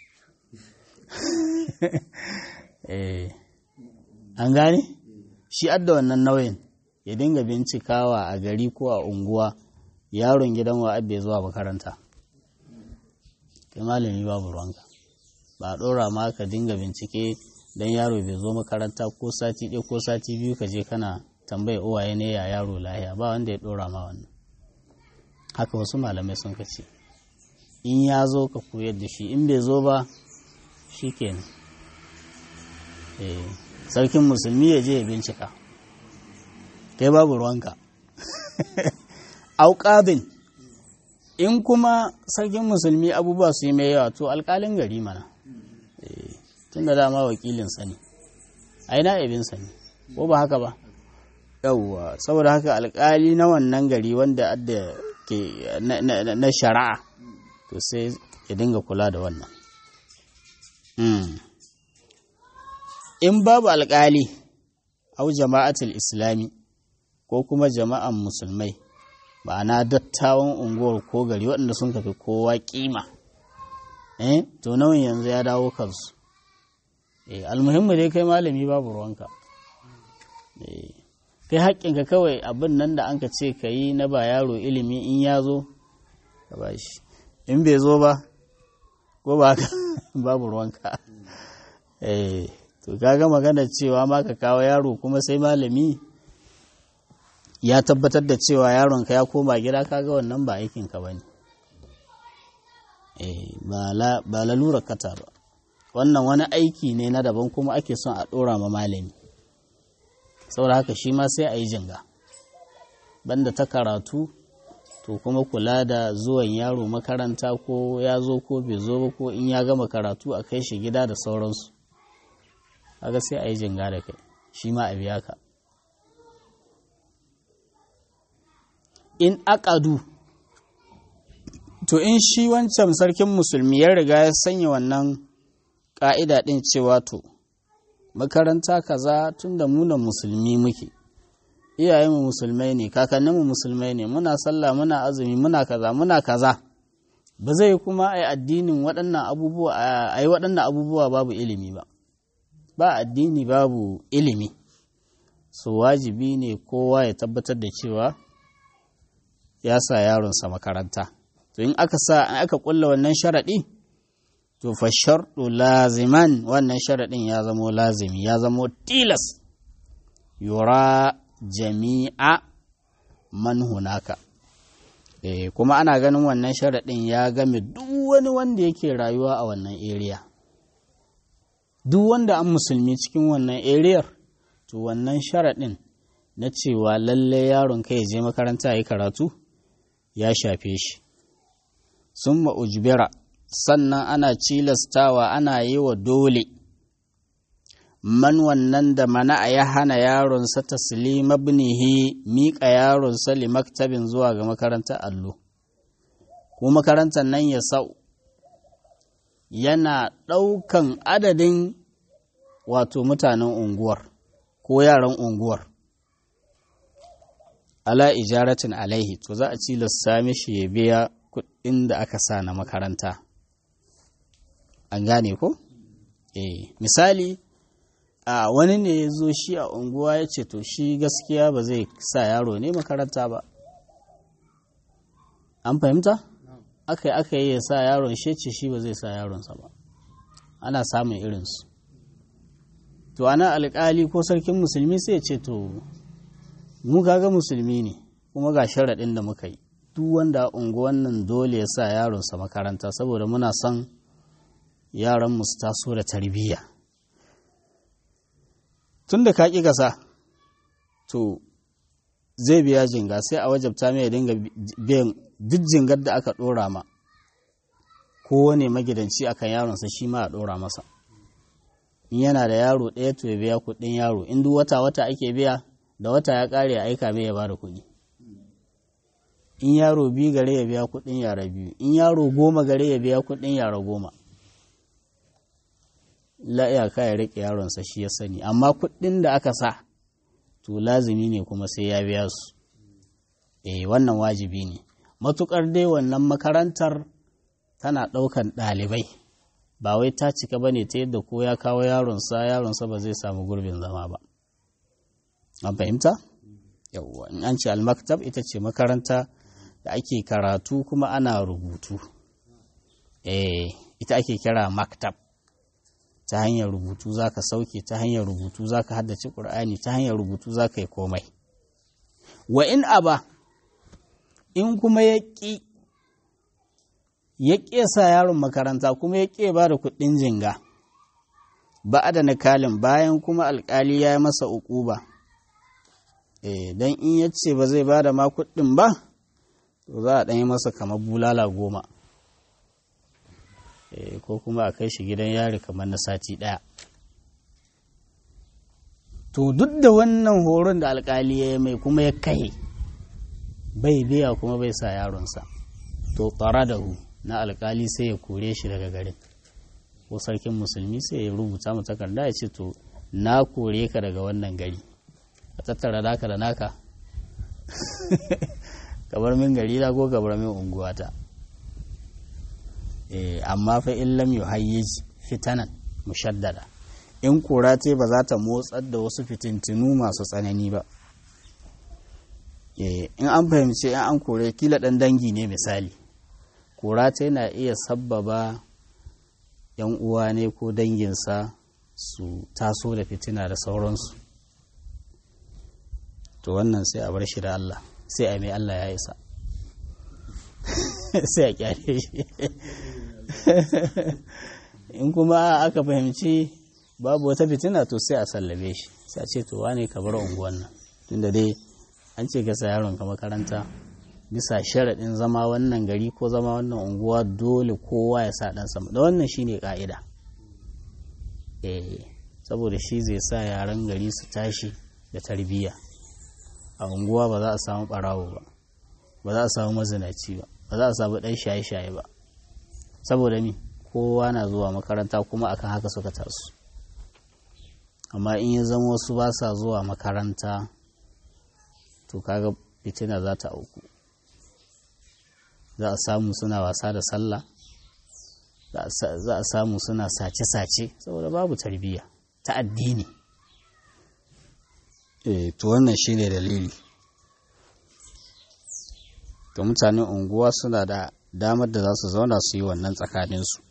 eh an gane shi adda wannan nauyin ya dinga bincikawa a gari ko a unguwa yaron gidan wa abbe zuwa makaranta kai malami babu ruwanka ba a ɗora ma ka dinga bincike don yaro bai zo makaranta ko sati ɗaya ko sati biyu ka je kana tambaya uwaye ne ya yaro lahiya ba wanda ya ɗora ma wannan haka wasu malamai sun ka ce in ya zo ka koyar da shi in bai zo ba shi kenan sarkin musulmi ya je ya bincika kai babu ruwanka auƙabin in kuma sarkin musulmi abubuwa su yi mai yawa to alƙalin gari mana tun da dama wakilinsa ne ai na'ibinsa ne ko ba haka ba yauwa saboda haka alƙali na wannan gari wanda adda ke na shari'a to sai ya dinga kula da wannan in babu alƙali au jama'atul islami ko kuma jama'an musulmai ma'ana dattawan unguwar ko gari waɗanda sun kafi kowa ƙima eh to nauyin yanzu ya dawo kansu eh almuhimmu dai kai malami babu ruwanka eh kai haƙƙinka kawai abin nan da anka ce ka yi na ba yaro ilimi in ya zo ka ba shi in bai zo ba ko ba babu ruwanka eh to kaga magana cewa ma ka kawo yaro kuma sai malami ya tabbatar da cewa yaronka ya koma gida kaga wannan ba aikinka ba ne ba lalura kata ba wannan wani aiki ne na daban kuma ake son a ɗora ma malami saboda haka shi ma sai a yi jinga banda ta karatu to kuma kula da zuwan yaro makaranta ko ya zo ko bai zo ba ko in ya gama karatu a kai shi gida da sauransu kaga sai a yi jinga da kai shi ma a biya ka in aqadu to in shi wancan sarkin musulmi ya riga ya sanya wannan ƙa'ida ɗin cewa to makaranta kaza tun da muna musulmi muke iyayenmu musulmai ne kakanninmu musulmai ne muna sallah muna azumi muna kaza muna kaza ba zai kuma a yi addinin waɗannan abubuwa a yi waɗannan abubuwa babu ilimi ba ba addini babu ilimi so wajibi ne kowa ya tabbatar da cewa ya sa yaronsa makaranta to in aka sa in aka kulla wannan sharaɗi to fa sharɗu laziman wannan sharaɗin ya zamo lazimi ya zamo tilas yura jami'a man hunaka e, kuma ana ganin wannan sharaɗin ya game duk wani wanda yake rayuwa a wannan area duk wanda an musulmi cikin wannan ariyar to wannan sharaɗin na cewa lalle yaron kai ya je makaranta ya karatu ya shafe shi sun ma'ujbira sannan ana cilastawa ana yi wa dole man wannan da mana ya hana yaronsa taslima ibnihi miƙa yaronsa li maktabin zuwa ga makarantar allo ko makarantar nan ya sau yana ɗaukan adadin wato mutanen unguwar ko yaran unguwar ala ijaratin alaihi to za a cilasta mishi ya biya kuɗin da aka sa na makaranta an gane ko? eh misali a wani ne ya zo shi a unguwa ya ce to shi gaskiya ba zai sa yaro ne makaranta ba an fahimta? aka yi aka yi ya sa yaron shi ce shi ba zai sa yaronsa ba ana samun irinsu to ana alkali ko sarkin musulmi sai ya ce to mu kaga musulmi ne kuma ga sharaɗin da muka yi duk wanda unguwan nan dole ya sa yaronsa makaranta saboda muna son yaran mu su taso da tarbiyya tun da ka ƙi gasa to zai biya jinga sai a wajabta mai ya dinga biyan duk jingar da aka ɗora ma kowane magidanci akan yaronsa shi ma a ɗora masa in yana da yaro ɗaya to ya biya kuɗin yaro in duk wata wata ake biya da wata ya ƙare ya aika mai ya bada kuɗi in yaro biyu gare ya biya kuɗin yara biyu in yaro goma gare ya biya kuɗin yara goma la iyaka ya riƙe yaronsa shi ya sani amma kuɗin da aka sa to lazimi ne kuma sai ya biya su eh wannan wajibi ne matuƙar dai wannan makarantar tana ɗaukan ɗalibai ba wai ta cika ba ne ta yadda ko ya kawo yaronsa yaronsa ba zai samu gurbin zama ba an fahimta yawwa in an ce almaktab ita ce makaranta da ake karatu kuma ana rubutu eh ita ake kira maktab ta hanyar rubutu za ka sauke ta hanyar rubutu za ka haddace ƙur'ani ta hanyar rubutu za ka yi komai wa in aba in kuma ya ƙi ya ƙesa yaron makaranta kuma ya ƙe ba da kuɗin jinga ba da nakalin bayan kuma alƙali ya yi masa uquba eh don in ya ce ba zai ba da ma kuɗin ba to za a ɗanyi masa kamar bulala goma ko kuma a kai shi gidan yari kamar na sati ɗaya to duk da wannan horon da alkali ya mai kuma ya kai bai biya kuma bai sa yaronsa to tsara da hu na alkali sai ya kore shi daga garin ko sarkin musulmi sai ya rubuta mu takarda ya ce to na kore ka daga wannan gari a tattara naka da naka kamar min gari na ko kamar min unguwata amma fa in lam yuhayyij fitanan mushaddada in kura ce ba za ta motsar da wasu fitintinu masu tsanani ba in an fahimci in an kore kila ɗan dangi ne misali kura ta yana iya sabbaba yan uwa ne ko danginsa su taso da fitina da sauransu to wannan sai a bar shi da Allah sai a mai Allah ya isa sai a kyale shi in kuma aka fahimci babu wata fitina to sai a sallame shi sai a ce to wane ka bar unguwan nan tunda dai an ce ka sa yaron ka makaranta bisa sharaɗin zama wannan gari ko zama wannan unguwa dole kowa ya sa ɗan sama da wannan shine ka'ida eh saboda shi zai sa yaran gari su tashi da tarbiyya a unguwa ba za a samu ɓarawo ba ba za a samu mazinaci ba ba za a samu ɗan shaye-shaye ba saboda mi kowa na zuwa makaranta kuma akan haka suka tasu amma in ya zama wasu ba sa zuwa makaranta to kaga fitina za ta auku za a samu suna wasa da sallah za a samu suna sace-sace saboda babu tarbiyya ta addini eh to wannan shine dalili to mutanen unguwa suna da damar da za su zauna su yi wannan tsakaninsu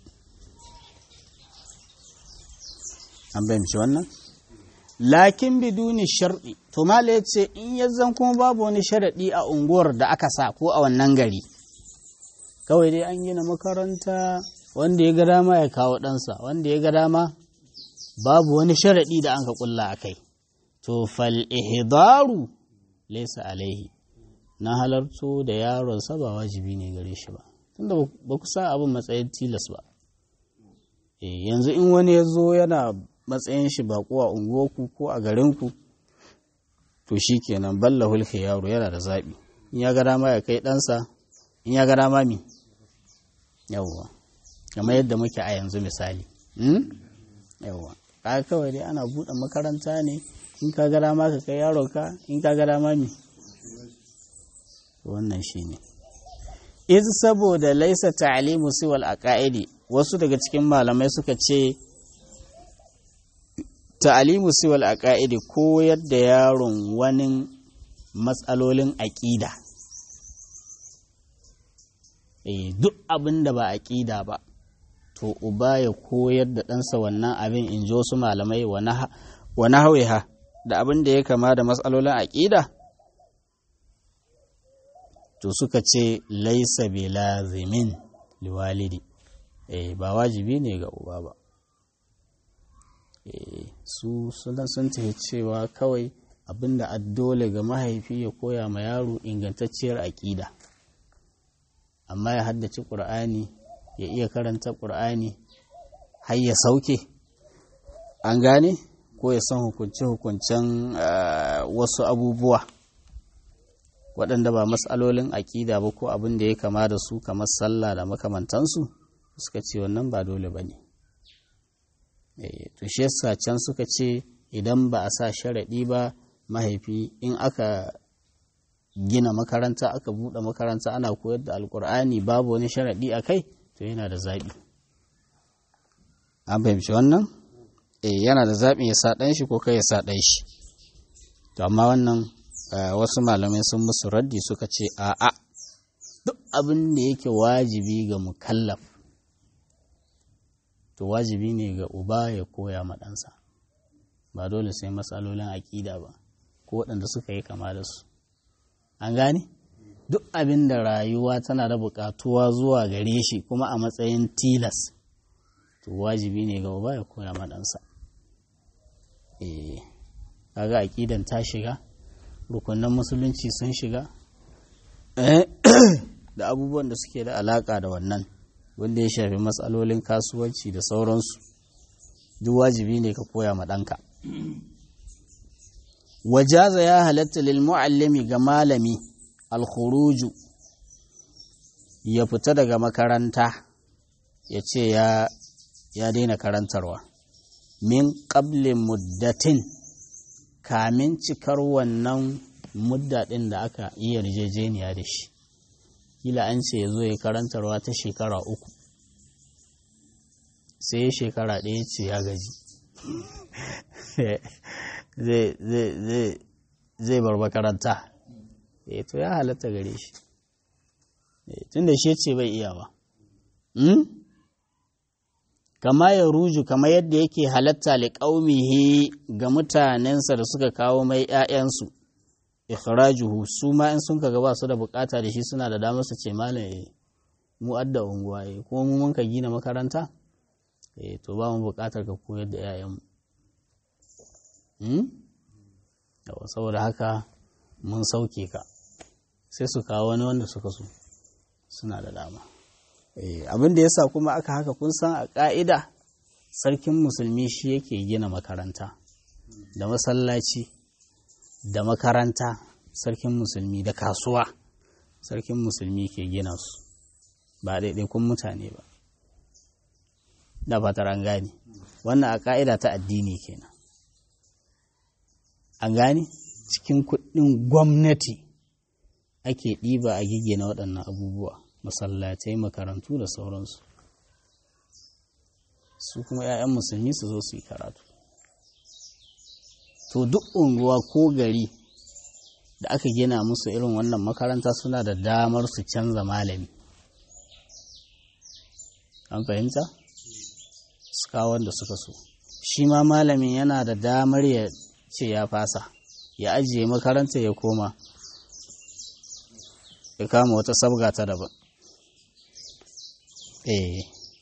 an fahimci wannan lakin biduni sharɗi to mala ya ce in ya zan kuma babu wani sharaɗi a unguwar da aka sa ko a wannan gari kawai dai an gina makaranta wanda ya ga dama ya kawo ɗansa wanda ya ga dama babu wani sharaɗi da an ka ƙulla a kai to fal ihdaru laysa alaihi na halarto da yaronsa ba wajibi ne gare shi ba tunda ba ku sa abin matsayin tilas ba yanzu in wani ya zo yana matsayin shi bako a unguwarku ko a garinku to shi kenan balla hulke yaro yana da zaɓi in ya ga dama ya kai ɗansa in ya ga dama mi yawwa kamar yadda muke a yanzu misali yawwa ka kawai dai ana buɗe makaranta ne in ka ga dama ka kai yaronka in ka ga dama mi wannan shi ne iz saboda laisa ta'limu siwal aqaidi wasu daga cikin malamai suka ce ta'alimu siwal aqaidi koyar da yaron wani matsalolin aƙida eh duk abin da ba aƙida ba to uba ya koyar da ɗansa wannan abin in ji wasu malamai wa ha da abin da ya kama da matsalolin aƙida to suka ce laisa bi lazimin liwalidi eh ba wajibi ne ga uba ba eh su suna sun tafi cewa kawai abinda addole ga mahaifi ya koya ma yaro ingantacciyar aƙida amma ya haddace ƙur'ani ya iya karanta ƙur'ani har ya sauke an gane ko ya san hukunce-hukuncen wasu abubuwa waɗanda ba matsalolin aƙida ba ko abin da ya kama da su kamar sallah da makamantansu suka ce wannan ba dole ba ne to shi yasa can suka ce idan ba a sa sharaɗi ba mahaifi in aka gina makaranta aka buɗe makaranta ana koyar da alkur'ani babu wani sharaɗi a kai to yana da zaɓi an fahimci wannan eh yana da zaɓi ya sa ɗan shi ko kai ya sa ɗan shi to amma wannan wasu malamai sun musu raddi suka ce a'a duk abin da yake wajibi ga mukallaf to wajibi ne ga uba ya koya ma ɗansa ba dole sai matsalolin aƙida ba ko waɗanda suka yi kama da su an gane duk abin da rayuwa tana da buƙatuwa zuwa gare shi kuma a matsayin tilas to wajibi ne ga uba ya koya ma ɗansa eh kaga aƙidan ta shiga rukunan musulunci sun shiga da abubuwan da suke da alaƙa da wannan wanda ya shafi matsalolin kasuwanci da sauransu duk wajibi ne ka koya ma ɗanka wajaza ya halatta lil mu'allimi ga malami alkhuruju ya fita daga makaranta ya ce ya ya daina karantarwa min ƙablin muddatin kamin cikar wannan mudda ɗin da aka yi yarjejeniya da shi kila an ce ya zo ya karantarwa ta shekara uku sai ya shekara ɗaya ce ya gaji zai bar makaranta to ya halatta gare shi tun da shi ce bai iya ba kama ya ruju kama yadda yake halatta liƙaumihi ga mutanensa da suka kawo mai ‘ya'yansu ikhrajuhu su ma in sun kaga ba su da bukata da shi suna da damar su ce malam eh mu adda unguwa eh kuma mu mun ka gina makaranta eh to ba mu bukatar ka koyar da ‘ya'yan mu hmm? saboda haka mun sauke ka sai su kawo wani wanda suka so suna da dama abin da yasa kuma aka haka kun san a ƙa'ida sarkin musulmi shi yake gina makaranta da masallaci da makaranta sarkin musulmi da kasuwa sarkin musulmi ke gina su ba ɗaiɗaikun mutane ba da fatar an gane wannan a ƙa'ida ta addini kenan an gane cikin kuɗin gwamnati ake ɗiba a gigina waɗannan abubuwa masallatai makarantu da sauransu su kuma 'ya'yan musulmi su zo su yi karatu to duk unguwa ko gari da aka gina musu irin wannan makaranta suna da damar su canza malami an fahimta su kawo wanda suka so shi ma malamin yana da damar ya ce ya fasa ya ajiye makaranta ya koma ya kama wata sabga ta daban eh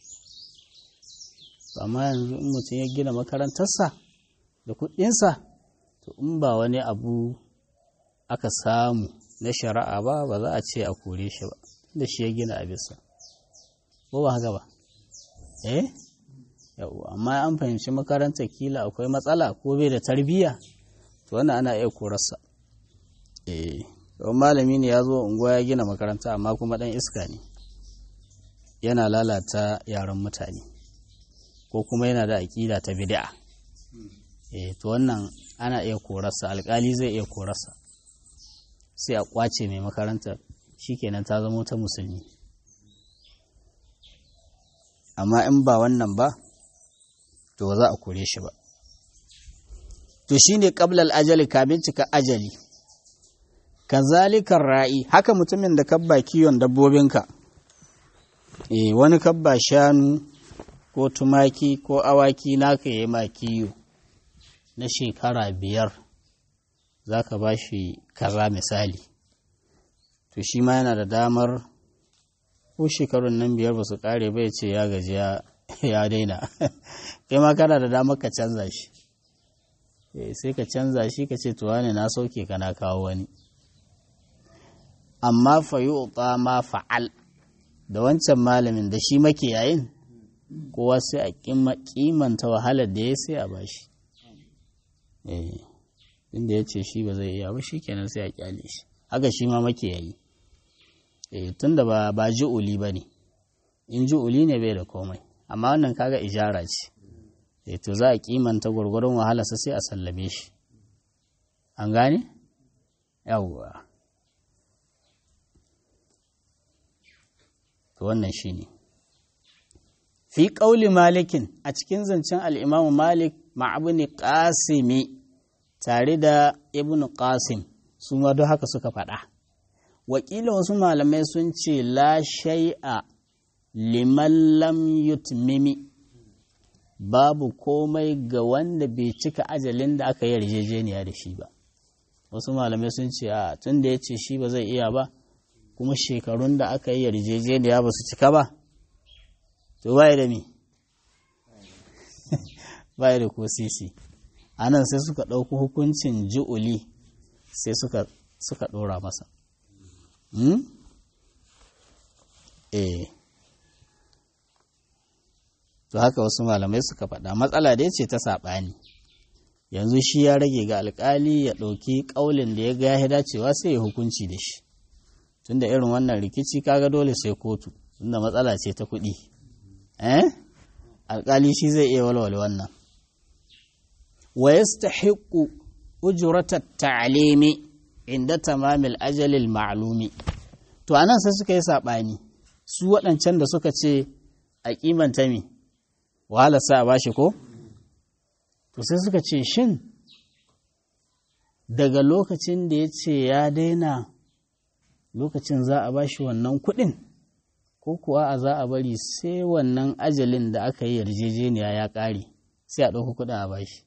amma yanzu in mutum ya gina makarantarsa da kuɗinsa to in ba wani abu aka samu na shari'a ba ba za a ce a kore shi ba da shi ya gina abisa ko ba haka ba eh yau amma an fahimci makarantar kila akwai matsala ko bai da tarbiyya to wannan ana iya korarsa eh don malami ne ya zo unguwa ya gina makaranta amma kuma dan iska ne yana lalata yaran mutane ko kuma yana da aƙida ta bid'a eh to wannan ana iya korarsa alƙali zai iya korarsa sai a ƙwace mai makaranta shikenan ta zama ta musulmi amma in ba wannan ba to za a kore shi ba to shine qablal ajali kamin cika ajali kazalikan ra'i haka mutumin da kabba kiwon dabbobinka eh wani kabba shanu ko tumaki ko awaki naka yi ma kiyo na shekara biyar za ka ba shi kaza misali to shi ma yana da damar ko shekarun nan biyar ba su kare bai ce ya gaji ya daina kai ma kana da damar ka canza shi sai ka canza shi ka ce tuwa ne na sauke ka na kawo wani amma fa yi ma fa'al da wancan malamin da shi makiyayin kowa sai a kimanta wahalar da ya sai a bashi inda ya ce shi ba zai iya ba shi kenan sai a kyale shi haka shi ma makiyayi tun da ba ba ji'uli ba ne in ji'uli ne bai da komai amma wannan kaga ijara ce to za a kimanta gwargwaron wahalarsa sai a sallame shi an gane yawwa to wannan shi ne fi ƙauli malikin a cikin zancen al'imamu malik ma'abini ƙasimi tare da ibn qasim su ma don haka suka faɗa wakila wasu malamai sun ce la shai'a liman lam yutmimi babu komai ga wanda bai cika ajalin da aka yi yarjejeniya da shi ba wasu malamai sun ce a tun da ya ce shi ba zai iya ba kuma shekarun da aka yi yarjejeniya ba su cika ba to baya da mi baya da ko sisi a nan sai suka ɗauki hukuncin ji'uli sai suka suka ɗora masa eh to haka wasu malamai suka faɗa matsala dai ce ta saɓani yanzu shi ya rage ga alƙali ya ɗauki ƙaulin da ya ga ya dacewa sai ya hukunci da shi tunda irin wannan rikici kaga dole sai kotu tunda matsala ce ta kuɗi eh alƙali shi zai iya walwale wannan wa yastahiqu ujrata ta'limi inda tamamil ajalil ma'lumi to anan sai suka yi sabani su waɗancan da suka ce a kimanta mi wahala sa a bashi ko to sai suka ce shin daga lokacin da ya ce ya daina lokacin za a bashi wannan kuɗin ko kuwa a za a bari sai wannan ajalin da aka yi yarjejeniya ya ƙare sai a ɗauka kuɗin a bashi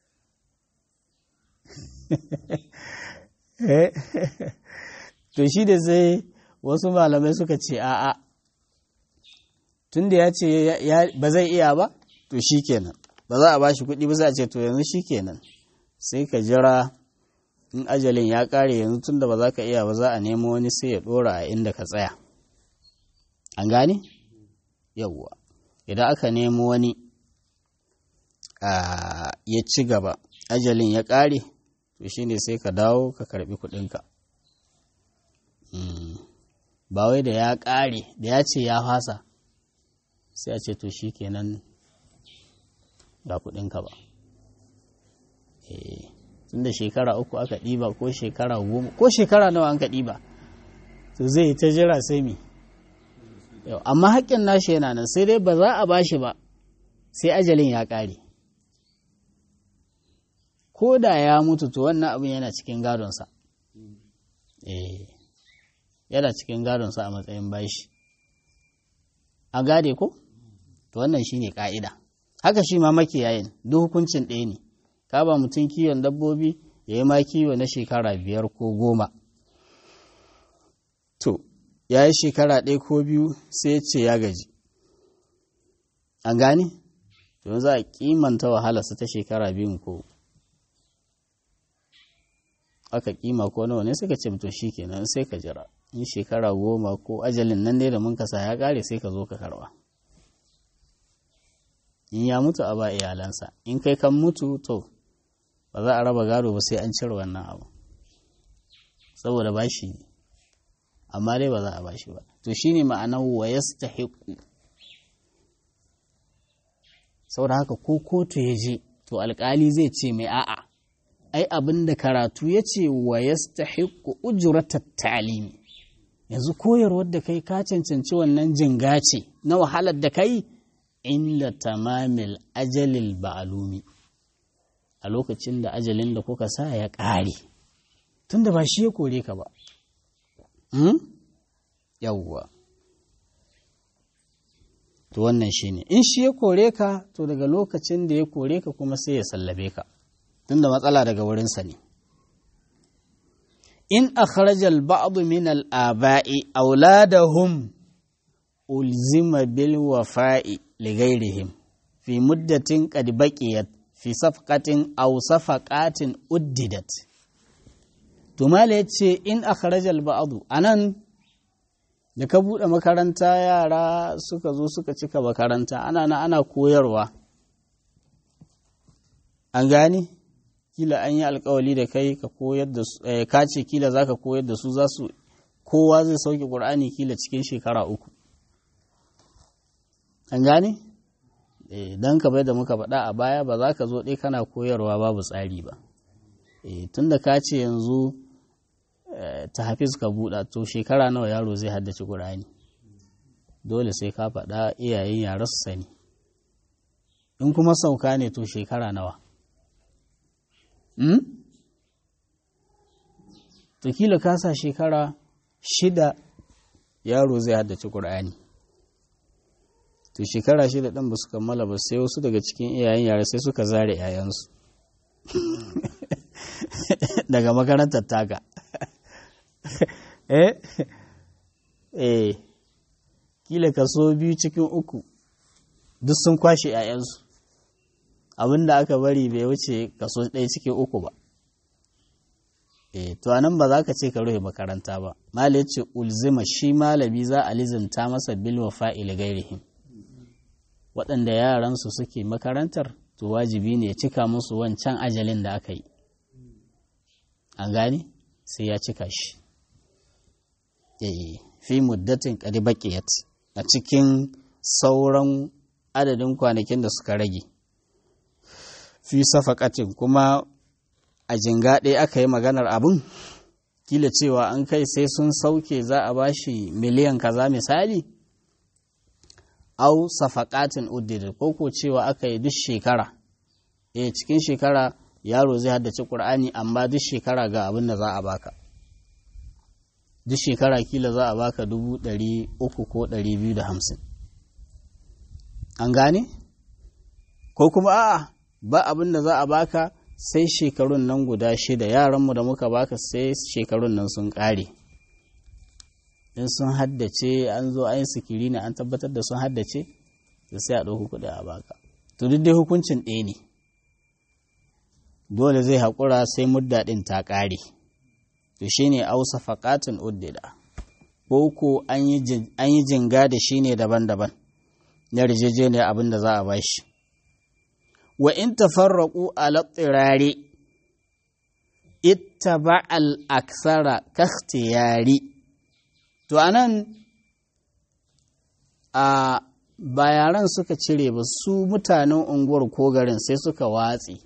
to shi da sai wasu malamai suka ce a'a tun da ya ce ba zai iya ba to shi kenan ba za a bashi kuɗi ba sai a ce to yanzu shi kenan sai ka jira in ajalin ya ƙare yanzu tun da ba za ka iya ba za a nemo wani sai ya ɗora a inda ka tsaya an gane yawwa idan aka nemo wani ya ci gaba ajalin ya ƙare to shine sai ka dawo ka karbi kuɗinka ba wai da ya ƙare da ya ce ya fasa sai a ce to shi kenan ga kuɗinka ba tun da shekara uku aka ɗiba ko shekara goma ko shekara nawa an ka ɗiba to zai ta jira sai mi yau amma haƙƙin nashi yana nan sai dai ba za a bashi ba sai ajalin ya ƙare ko da ya mutu to wannan abin yana cikin gadonsa eh yana cikin gadonsa a matsayin bashi a gade ko to wannan shine ka'ida haka shi ma makiyayin duk hukuncin ɗaya ne ka ba mutum kiwon dabbobi ya yi ma kiwo na shekara biyar ko goma to ya yi shekara ɗaya ko biyu sai ya ce ya gaji an gane to za a kimanta wahalarsa ta shekara biyun ko aka kima ko nawa ne suka ce to shi kenan sai ka jira in shekara goma ko ajalin nan ne da mun kasa ya kare sai ka zo ka karba in ya mutu a ba iyalansa in kai kan mutu to ba za a raba gado ba sai an cire wannan abu saboda ba shi ne amma dai ba za a ba shi ba to shine ma'anar wa yastahiqu saboda haka ko kotu ya je to alkali zai ce mai a'a ai abin da karatu ya ce wa yastahiqu ujratat ta'limi yanzu koyarwar da kai ka cancanci wannan jinga ce na wahalar da kai inda tamamil ajalil ba'alumi a lokacin da ajalin da kuka sa ya ƙare tunda ba shi ya kore ka ba yawwa to wannan shi ne in shi ya kore ka to daga lokacin da ya kore ka kuma sai ya sallabe ka tunda matsala daga wurinsa ne in akhrajal ba'd min al-aba'i auladahum ulzima bil wafa'i li ghairihim fi muddatin qad baqiyat fi safqatin aw safaqatin uddidat to mala yace in akhrajal ba'd anan da ka bude makaranta yara suka zo suka cika makaranta ana na ana koyarwa an gane kila an yi alkawali da kai ka koyar da su ka ce kila za ka koyar da su za su kowa zai sauke ƙur'ani kila cikin shekara uku an gane don ka bai da muka faɗa a baya ba za ka zo ɗai kana koyarwa babu tsari ba tun da ka ce yanzu ta hafiz ka buɗa to shekara nawa yaro zai haddace ƙur'ani dole sai ka faɗa iyayen yara su sani in kuma sauka ne to shekara nawa to kila kasa shekara shida yaro zai haddace ƙur'ani to shekara shida ɗin ba su kammala ba sai wasu daga cikin iyayen yara sai suka zare 'ya'yansu daga makarantar taka eh eh kila kaso biyu cikin uku duk sun kwashe 'ya'yansu abin da aka bari bai wuce kaso ɗaya cikin uku ba e to anan ba za ka ce ka rufe makaranta ba mala ce ulzima shi malami za a lizimta masa bil wa fa'il gairihim waɗanda yaransu suke makarantar to wajibi ne ya cika musu wancan ajalin da aka yi an gane sai ya cika shi fi muddatin qad baqiyat a cikin sauran adadin kwanakin da suka rage fi safakatin kuma a jinga ɗaya aka yi maganar abin kila cewa an kai sai sun sauke za a bashi miliyan kaza misali au safakatin uddidin ko ko cewa aka yi duk shekara eh cikin shekara yaro zai haddace ƙur'ani amma duk shekara ga abin da za a baka duk shekara kila za a baka dubu ɗari uku ko ɗari biyu da hamsin an gane ko kuma a'a ba abin da za a baka sai shekarun nan guda shida yaranmu da muka baka sai shekarun nan sun ƙare in sun haddace an zo an sikiri ne an tabbatar da sun haddace da sai a ɗauki kuɗi a baka to duk dai hukuncin ɗaya ne dole zai haƙura sai mudda ɗin ta ƙare to shine ausa faƙatin uddida ko ko an yi jinga da shi ne daban-daban na rijejeniya abin da za a bashi wa in tafarraqu ala tsirari ittaba al aksara kakhtiyari to anan a ba yaran suka cire ba su mutanen unguwar ko garin sai suka watsi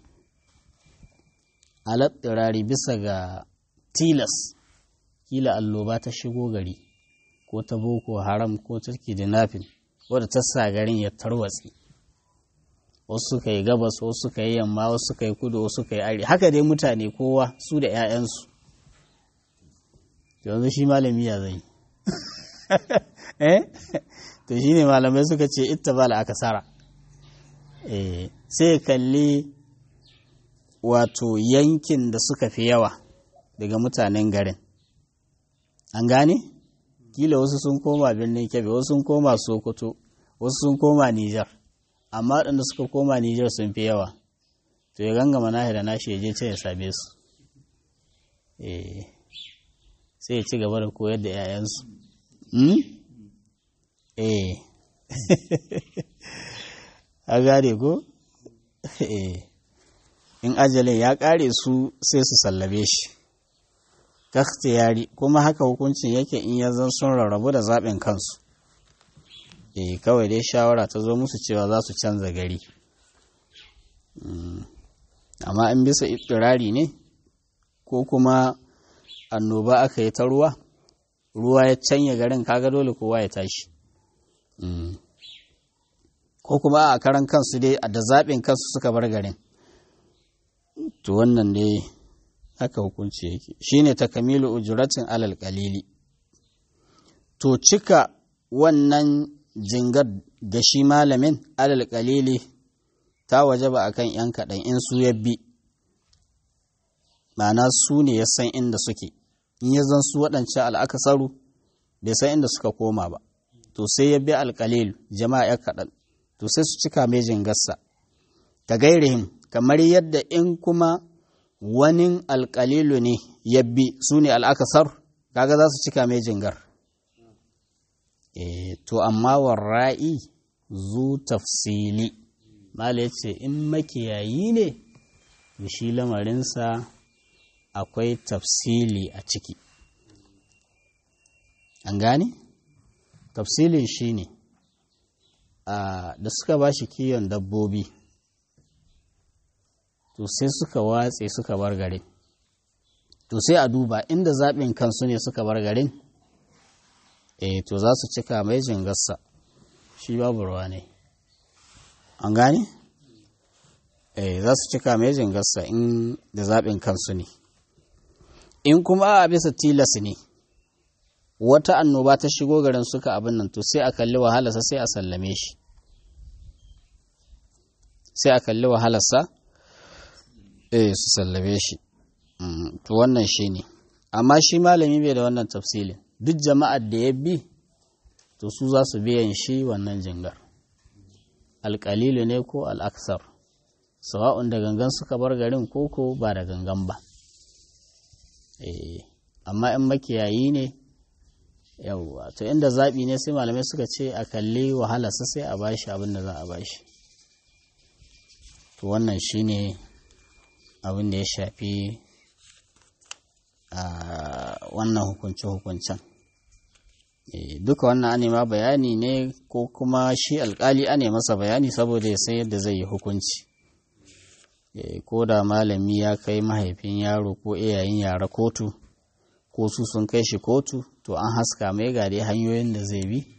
alattirari bisa ga tilas kila alloba ta shigo gari ko ta boko haram ko ta kidnapping wadda ta sa garin ya tarwatsi wasu suka yi gabas wasu suka yi yamma wasu suka yi kudu wasu suka yi ari haka dai mutane kowa su da 'ya'yansu yanzu shi malami ya zai eh to shi ne malamai suka ce ita ba aka sara sai kalli wato yankin da suka fi yawa daga mutanen garin an gane kila wasu sun koma birnin kebe wasu sun koma sokoto wasu sun koma nijar amma waɗanda suka koma nijar sun fi yawa to ya gangama nahi da nashi ya je ce ya same su sai ya ci gaba da koyar da 'ya'yansu eh a gane ko eh in ajalin ya ƙare su sai su sallabe shi yari kuma haka hukuncin yake in ya zan sun rarrabu da zaɓin kansu eh kawai dai shawara ta zo musu cewa za su canza gari amma in bisa itirari ne ko kuma annoba aka yi ta ruwa ruwa ya canya garin kaga dole kowa ya tashi ko kuma a karan kansu dai da zaɓin kansu suka bar garin to wannan dai haka hukunci yake shine takamilu ujratin alal qalili to cika wannan jingar ga shi malamin alal qalili ta wajaba akan yan kaɗan in su yabbi ma'ana su ne ya san inda suke in ya zan su waɗancan al'akasaru bai san inda suka koma ba to sai ya bi alƙalil jama'a ya kaɗan to sai su cika mai jingarsa ka gairihim kamar yadda in kuma wani alƙalilu ne ya bi su ne al'akasar kaga za su cika mai jingar e, to amma warra'i zu tafsili mala ya ce in makiyayi ne shi lamarinsa akwai tafsili a ciki an gane? tafsilin shi ne da suka ba shi kiyon dabbobi to sai suka watse suka bar garin to sai a duba inda zaɓin kansu ne suka bar garin eh to za su cika mai jingarsa shi babu ruwa ne an gane? eh za su cika mai jingarsa in da zaɓin kansu ne in kuma a bisa tilas ne wata annoba ta shigo garin suka abin nan to sai a kalli wahalarsa sai a sallame shi sai a kalli wahalarsa eh su sallame shi to wannan shi ne amma shi malami bai da wannan tafsilin duk jama'ar da ya bi to su za su biyan shi wannan jingar alƙalilu ne ko al'aksar sawa'un da gangan suka bar garin koko ba da gangan ba amma in makiyayi ne yawwa to inda zaɓi ne sai malamai suka ce a kalli wahalarsa sai a bashi abin da za a bashi to wannan shine abin da ya shafi a wannan hukunce-hukuncen duka wannan ane ma bayani ne ko kuma shi alkali ane masa bayani saboda ya san yadda zai yi hukunci ko da malami ya kai mahaifin yaro ko iyayen yara kotu ko su sun kai shi kotu to an haska mai ga dai hanyoyin da zai bi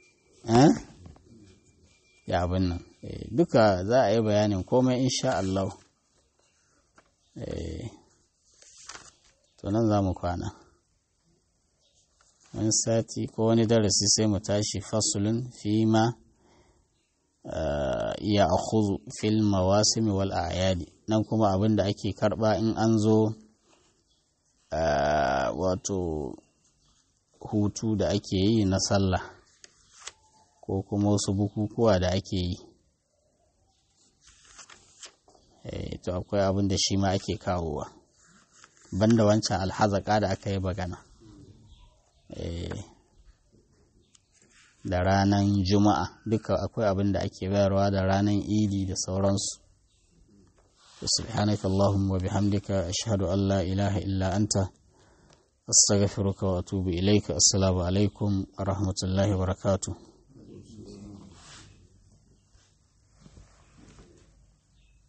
ya abin nan duka za a yi bayanin komai insha Allah to nan za mu kwana wani sati ko wani darasi sai mu tashi fasulun fi ma ya akhuzu fil mawasimi wal a'yadi nan kuma abin da ake karba in an zo wato hutu da ake yi na sallah ko kuma wasu bukukuwa da ake yi to akwai abin da shi ma ake kawowa banda wancan alhazaka da aka yi bagana da ranar juma'a duka akwai abin da ake bayarwa da ranar idi da sauransu subhanaka allahumma wa bihamdika ashhadu an la ilaha illa anta astaghfiruka wa atubu ilaika assalamu alaikum wa rahmatullahi wa barakatuh